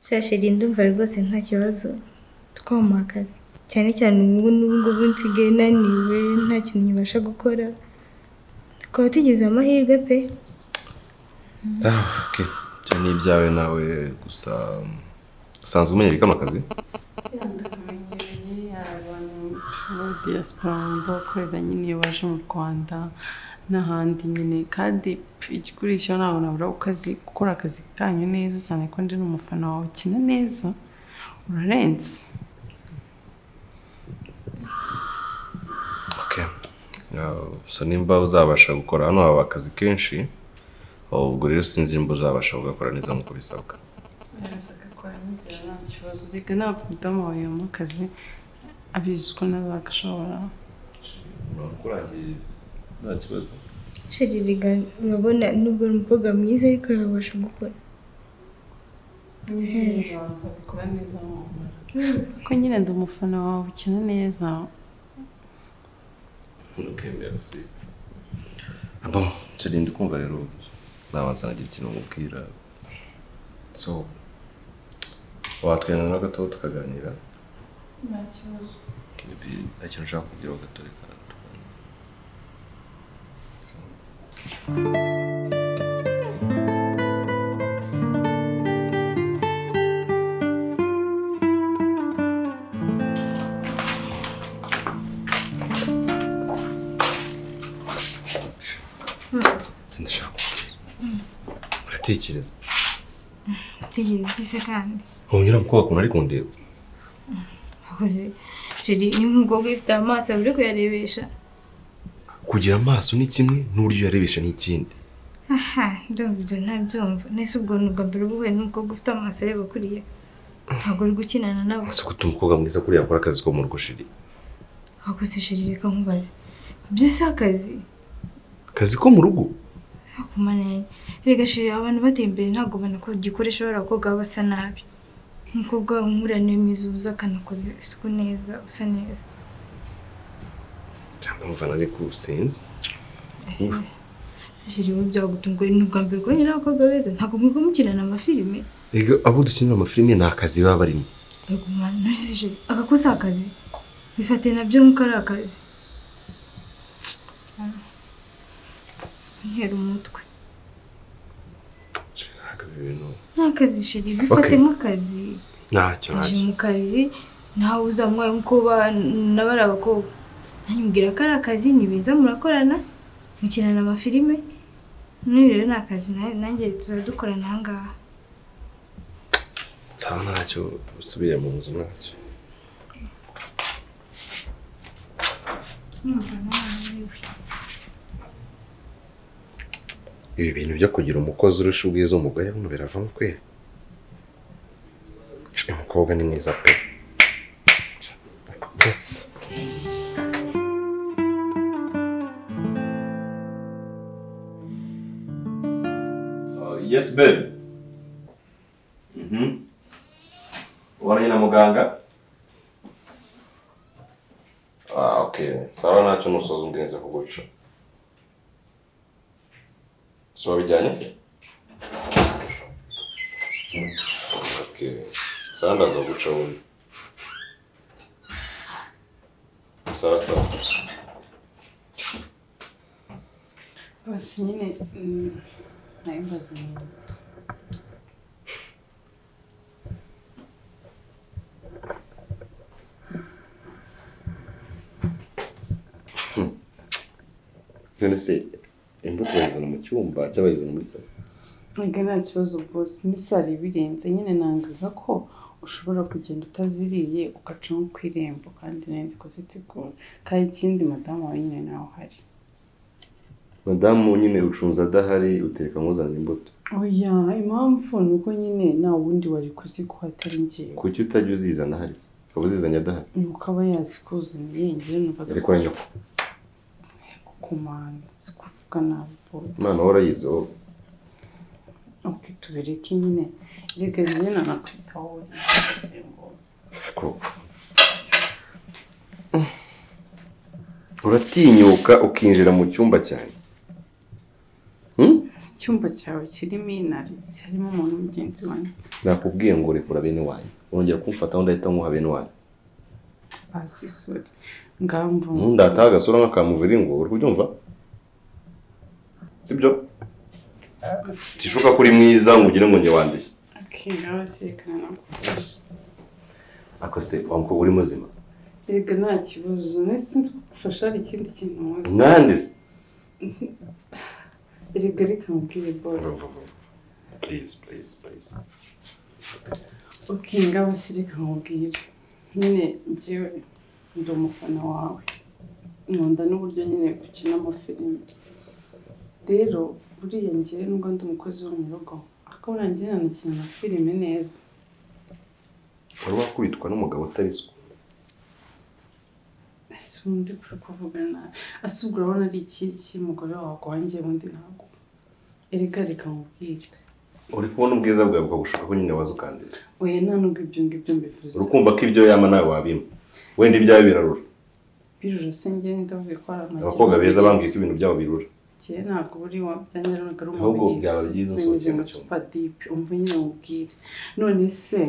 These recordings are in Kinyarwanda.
Sha sheri ndumva rwose nta kibazo twampa akazi cyane cyane ubu ngubu nsigaye naniwe nta kintu nkibasha gukora tukaba tugize amahirwe pe Ah, okay. Ibyo ni ibyawe nawe gusa um, usanzwe umenya bikama akazi ndakamenyereye abantu muri diaspora banza gukorera nyine iyo baje mu rwanda n'ahandi nyine kandi igikurikiyeho cyo ntabwo nabura ukazi gukora akazi kanyu neza cyane ko ndi n'umufana wawe ukina neza urarenze okay. Uh, so nimba uzabasha gukora hano haba akazi kenshi ubwo rero sinzi nimba uzabasha kugakora neza nk'uko bisabwa reka ntabwo umudamu wawe yamuha akazi abizi ko nawe agashobora nta kibazo sheri rega urabona nubwo ari umukobwa mwiza ariko yabasha gukora nzabikora neza ko nyine ndi umufana wawe ukina neza Okay, merci. Ah bon, Charlie, ndi kumva rero nabanza nagira ikintu mubwira so watwemerera gato tukaganira nta kibazo Maybe nta kintu ushaka kugira gato reka tuganire. So, ndashaka kubwira uratekereza tekereza ise kandi wongera mukubaka umuntu ari kundeba akoze sheri ni nk'umukobwa ufite amaso uri kuyarebesha kugira amaso ni kimwe n'uburyo uyarebesha ni ikindi aha ndumva ibyo ntabyumva nese ubwo ni ubwa mbere uhuye n'umukobwa ufite amaso areba kuriya ntabwo uri gukinana nawe si gutuma umukobwa mwiza kuriya akora akazi ko mu rugo shiri akoze sheri reka nkubaze ibyo si akazi akazi ko mu rugo kumanenya rega shiri abantu bateye imbere ntabwo banagikoresha bariya bakobwa baba basa nabi umukobwa nk'uraniwe mwiza uza akanakora isuku neza usa neza cyangwa muvana ari ku sinzi Ese shiri wowe byagutunguye ni ubwa mbere kubonye n'abakobwa beza ntabwo mwigwa mukinana amafilime Ego, abo dukinira amafilime ni akazi baba barimo rego mwana ntuzi shiri aka ko si akazi bifate nabyo nk'uko ari akazi ntera umutwe ni akazi shiri bifate Okay. nk'akazi ntacyo aje ntacyo mu kazi nawe uzamwaye nk'uko nabari abakobwa nanjye mubwira ko ari akazi ni beza murakorana mukinana amafilime n'uyu rero ni akazi na- nanjye tuzadukorana aha ngaha nsaba ntacyo usubire mu nzu ntacyo ibi bintu byo kugira umukozi urusha ubwiza umugore buno biravamo kwera uyu mukobwa ni mwiza pe ndetse yes babe mhm ubonanye na muganga ah okay sawa ntacyo nusoza undi nza kuguca so wabijyanye se okay sawa ndaza kuguca wundi sawa sawa bose nyine mm, nayo mbaze neza none se imbuto bayizana mu cyumba cyangwa bayizana muri salo ntabwo nta kibazo rwose n'isi hari ibirenze nyine nangaga ko ushobora kugenda utaziriye ugaca nko ku irembo kandi neza kuzitegura kandi ikindi madamu wawe nyine nawe uhari madamu nyine ucunze adahari uteka nk'uzana imbuto oya impamvu ni uko nyine nta wundi wari kuzikuha atari ngewe kuki utajya uzizana ahari se ukaba uzizanye adahari ni uko aba yazikuzaniye njyewe numva ariko na nyoko kumana si kuvuga nabi rwose umwana wahora yize wowe ok tubireke nyine reka njyewe nanakwita wowe koko uratinyuka ukinjira mu cyumba cyane Hmm? si icyumba cyawe kirimo inarizi harimo umuntu mugenzi wanjye nakubwiye ngo rekura bene wanyu urongera kumfata aho ndahita nkuha bene wanyu bazi isuri ngambo ntundataha agasura nk'akamuviri ngo uri kubyumva sibyo tishuka ko uri mwiza ngo ugire ngo njye wanduye akingaho sekana nagufasha ako se wa mukobwa uri muzima Erega nta kibazo nahise ndi kugufasha hari ikindi kintu muzi mwande se erega reka mubwire bose Please, please, please. ukinga bose reka mubwire nyine njyewe ndi umufana wawe nkunda n'uburyo nyine ukina amafilime rero buriya njyewe nubwo ndi umukozi wo mu rugo ariko buriya njyewe nanakina amafilime neza wari wakubitwa n'umugabo utari so ese ubundi kuri kuvugana ese ubwo urabona ari iki cy'umugore wawe wanjye ubundi ntabwo erega reka mubwire uri kubona ubwiza bwawe bukagushaka ko nyine waza ukandira oya nta nubwo ibyo ngibyo mbivuze uri kumva ko ibyo yama nawe wabimpa wenda ibyawe birarura birurase njyewe ndavuye ko hari amagi abakobwa beza bambwiye ko ibintu byabo birura njyewe ntabwo buri wabyanyaraga ari Ahubwo byaba byiza usohotse nka mu cyumba. supadipe umva nyine mubwire none se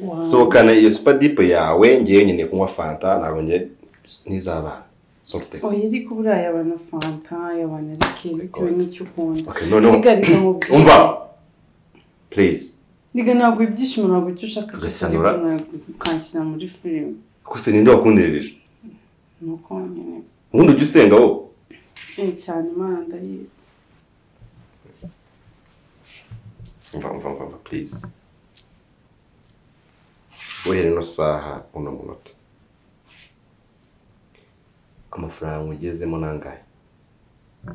wa- sohokana iyo supadipe yawe ngewe nkeneye kunywa fanta ntabwo nge n'iz'abana sorute oya ariko buriya yabana fanta yabana rike bitewe Oya. n'icyo ukunda Okay, noneho Niga reka mubwire umva please niga ntabwo ibyishimo ntabwo icyo ushaka Tugasanura. ukanshyira muri filime ko se ninde wakundiririje ni uko nyine ubundi ujya usenga wowe eh, cyane imana ndayizi umva umva umva umva please guhera ino saha uno munota amafaranga ugezemo nangahe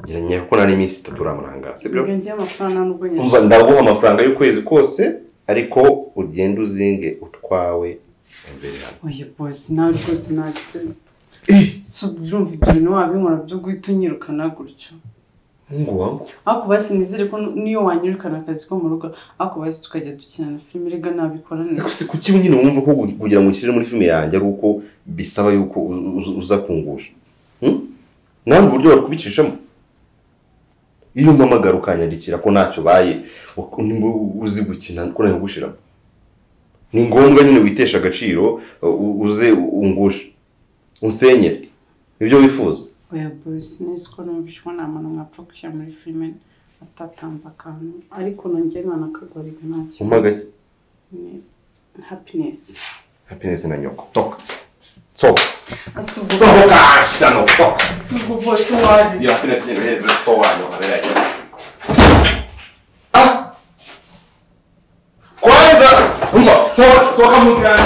ngeranye kuko nari iminsi itatu uramurangaza sibyo Niga njyewe amafaranga nta nubwo umva nyashaka ndaguha amafaranga y'ukwezi kose ariko ugende uzinge utwawe imbere hano oya bose nawe rwose ntabwo so urumva ibyo bintu wabinkora byo guhita unyirukana gutyo ngo wangu ariko basi nizere ko niyo wanyirukana akazi ko mu rugo ariko basi tukajya dukina na filime rega nabikora ariko neza se kuki nyine wumva ko gu- kugira ngo ushyire muri filime yanjye ari uko bisaba yuko u- u- uza kungusha Hmm? ntabwo uburyo bari kubicishamo iyo umpamagara ukanyandikira ko ntacyo ubaye wak- nimba uzi gukina ko nawe ngushiramo ni ngombwa nyine witesha agaciro u- u- uze ungushe unsenyere nibyo wifuza oya bose neza ko numvishwa nta muntu mwapfa gushyira muri filime atatanze akantu ariko nongeye ntanakagwariga nta umpaga kibazo ni hapinesi happiness na nyoko toka soka asa soka cyano toka ubwo bose waje iyo happiness nyine heza sobanyo habera yo ah kwanza umva soka soka mu cyane